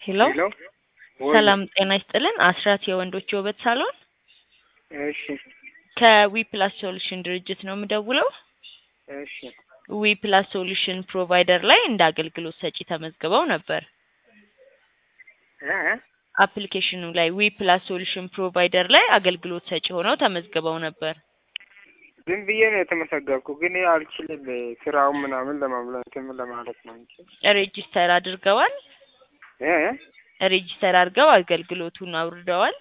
ሄሎ ሄሎ ወይ ሰላም ጤና ይስጥልን። አስራት የወንዶች የውበት ሳሎን እሺ ከዊ ፕላስ ሶሉሽን ድርጅት ነው የምደውለው። እሺ ዊ ፕላስ ሶሉሽን ፕሮቫይደር ላይ እንደ አገልግሎት ሰጪ ተመዝግበው ነበር። እ እ አፕሊኬሽኑ ላይ ዊ ፕላስ ሶሉሽን ፕሮቫይደር ላይ አገልግሎት ሰጪ ሆነው ተመዝግበው ነበር። ዝም ብዬ ነው የተመሰገብኩ፣ ግን አልችልም ስራውን ምናምን ለማምላት ምን ለማለት ነው እንጂ ሬጂስተር አድርገዋል። እ እ ሬጂስተር አድርገው አገልግሎቱን አውርደዋል።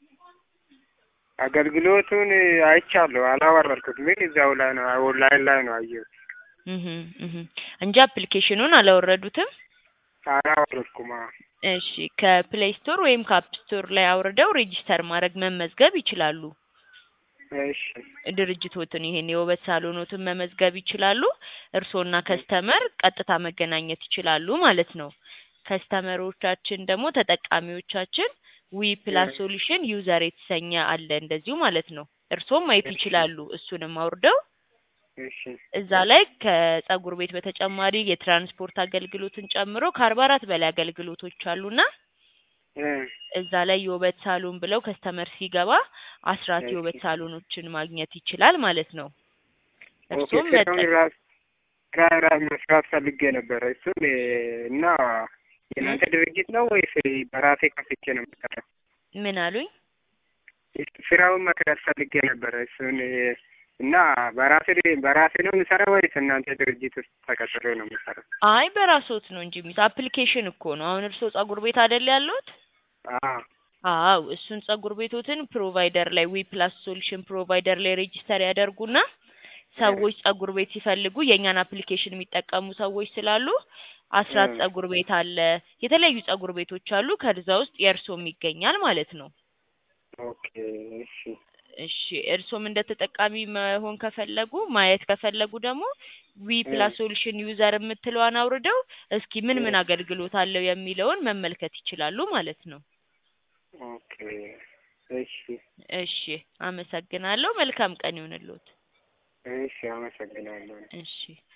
አገልግሎቱን አይቻለሁ፣ አላወረድኩት፣ ግን እዛው ላይ ነው ኦንላይን ላይ ነው አየሁት። እህ እህ እንጂ አፕሊኬሽኑን አላወረዱትም። አላወረድኩም። አዎ። እሺ ከፕሌይ ስቶር ወይም ከአፕ ስቶር ላይ አውርደው ሬጂስተር ማድረግ መመዝገብ ይችላሉ። እሺ ድርጅቶትን ይሄን የውበት ሳሎኖትን መመዝገብ ይችላሉ። እርስዎና ከስተመር ቀጥታ መገናኘት ይችላሉ ማለት ነው። ከስተመሮቻችን ደግሞ ተጠቃሚዎቻችን ዊ ፕላስ ሶሉሽን ዩዘር የተሰኘ አለ እንደዚሁ ማለት ነው። እርስዎም ማየት ይችላሉ። እሱንም አውርደው እሺ እዛ ላይ ከጸጉር ቤት በተጨማሪ የትራንስፖርት አገልግሎትን ጨምሮ ከአርባ አራት በላይ አገልግሎቶች አሉና እ እዛ ላይ የውበት ሳሎን ብለው ከስተመር ሲገባ አስራት እሺ። የውበት ሳሎኖችን ማግኘት ይችላል ማለት ነው። ኦኬ እርሱም ስራውን ራስ ስራ ራስ መስራት ፈልጌ ነበረ እሱን እ እና የእናንተ ድርጅት ነው ወይስ በራሴ ከፍቼ ነው የምሰራው? ምን አሉኝ? ስራውን መስራት ፈልጌ ነበረ እሱን እ እና በራሴ በራሴ ነው የምሰራው ወይስ እናንተ ድርጅት ውስጥ ተቀጥሬ ነው የምሰራው? አይ በራስዎት ነው እንጂ የሚስ አፕሊኬሽን እኮ ነው። አሁን እርስዎ ጸጉር ቤት አይደል ያሉት? አዎ አዎ እሱን ጸጉር ቤቶትን ፕሮቫይደር ላይ ዊ ፕላስ ሶሉሽን ፕሮቫይደር ላይ ሬጂስተር ያደርጉና ሰዎች ጸጉር ቤት ሲፈልጉ የእኛን አፕሊኬሽን የሚጠቀሙ ሰዎች ስላሉ አስራት እ ጸጉር ቤት አለ፣ የተለያዩ ጸጉር ቤቶች አሉ። ከዛ ውስጥ የእርሶም ይገኛል ማለት ነው። ኦኬ እሺ እሺ እርሶም እንደ ተጠቃሚ መሆን ከፈለጉ ማየት ከፈለጉ ደግሞ ዊ ፕላስ ሶሉሽን ዩዘር የምትለዋን አውርደው እስኪ ምን ምን አገልግሎት አለው የሚለውን መመልከት ይችላሉ ማለት ነው። ኦኬ እሺ እሺ አመሰግናለሁ። መልካም ቀን ይሁንልዎት። እሺ አመሰግናለሁ። እሺ